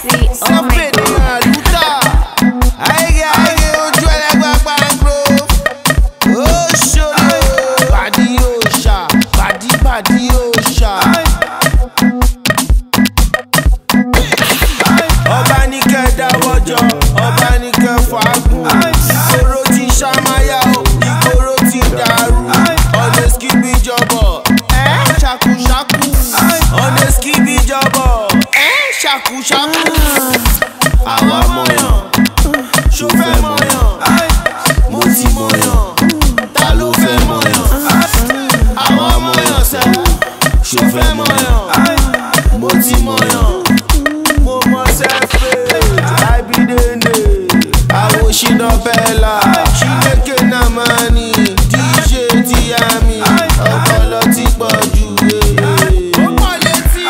Free, oh my Sọ́pẹ̀ ní àlùtà. Àyíké àyíké ojú ẹlẹ́gbẹ́ gbàngbó. Ó ṣòro. Bàdí yóò ṣà. Bàdí bàdí yóò ṣà. Ọba ní kẹ́ dáwọ́jọ. Ọba ní kẹ́ fàágùn. Ìgboro ti ṣàmáyà o. Ìgboro ti dàrú. Ọ̀nà skibi jọbọ̀. Ẹ́ ṣàkúṣàkú. Ọ̀nà skibi jọbọ̀. Ẹ́ ṣàkúṣàkú. Àwa mọ̀yàn. Ṣo fẹ́ mọ̀yàn? Mo ti mọ̀yàn. Ta ló fẹ́ mọ̀yàn? Àwa mọ̀yàn sẹ́. Ṣo fẹ́ mọ̀yàn? Mo ti mọ̀yàn. Mo mọ sẹ́fẹ̀. Àbídẹ́nẹ̀. Àwòṣínà bẹ́ẹ̀la. Ṣílékè náà máa ní. DJ ti yá mi. Ọpọlọ ti pọ̀ jù. Ó pọ̀ létí.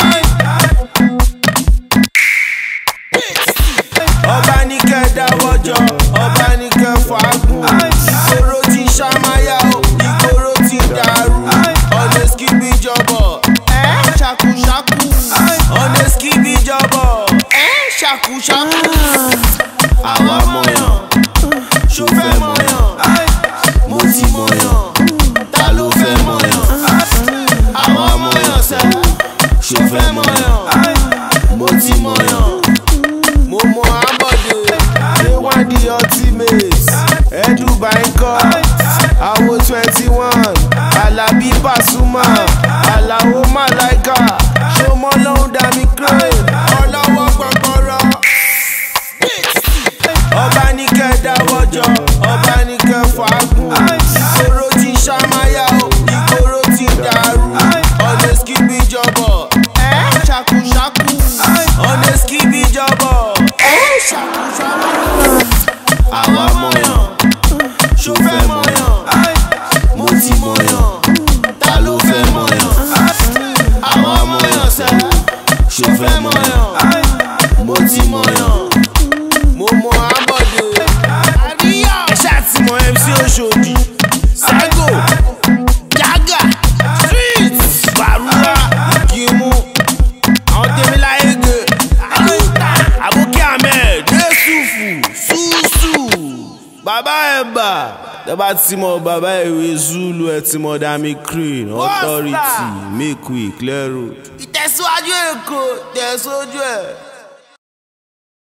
Ọba ní kẹ́ dáwọ́jọ. Ọba ní kẹ́ fàágùn. Ìgboro ti ṣàmáyà o. Ìgboro ti dàrú. Ọ̀nà skibi jọbọ̀. Ẹ́ ṣàkúṣàkú. Ọ̀nà skibi jọbọ̀. Ẹ́ ṣàkúṣàkú. Àwa mọ̀yàn. Ṣo fẹ́ mọ̀yàn? Mo ti mọ̀yàn. Ta ló fẹ́ mọ̀yàn? Àwa mọ̀yàn sẹ́. Ṣo fẹ́ mọ̀yàn? Mo ti mọ̀yàn. Mo mọ Ambode. Ṣé wọ́n di ultimate? Edu Bankọ. Àwo twenty one. Alabi Pasuma. Alao Malaika. Ṣọmọ lọ́hùn dàmí crane. Ọlọ́wọ́ gbọ̀gbọ̀rọ̀. Ọba ní kẹ́ dáwọ́jọ. Ọba ní kẹ́ fàágùn. Ìgboro ti ṣàmáyà o. Ìgboro ti dàrú. Ọ̀nà skibi jọbọ̀. Ẹ́ ṣàkúṣàkú. Ọ̀nà skibi jọbọ̀. Ẹ́ ṣàkúṣàkú. Àwa mọ̀yàn. Ṣo fẹ́ mọ̀yàn? Mo ti mọ̀yàn. Ta ló fẹ́ mọ̀yàn? Àwa mọ̀yàn sẹ́. Ṣo fẹ́ mọ̀yàn? Mo ti mọ̀yàn. Mo mọ Ambode. Ẹ ṣáà ti mọ MC Oṣòdì. Sego. Jaga. Street. Bàrúwá. Kimu. Àwọn tèmi láyé gè. Àlùtà. Àbúkí Ahmed. Yusufu. Susu. Bàbá Ẹ̀bà. Tẹ́ bá ti mọ bàbá ìwé Zulu ẹ ti mọ Dami Crane. Authority. Make we clear road. Ìtẹ̀síwájú Èkó. Tẹ̀síwájú ẹ̀.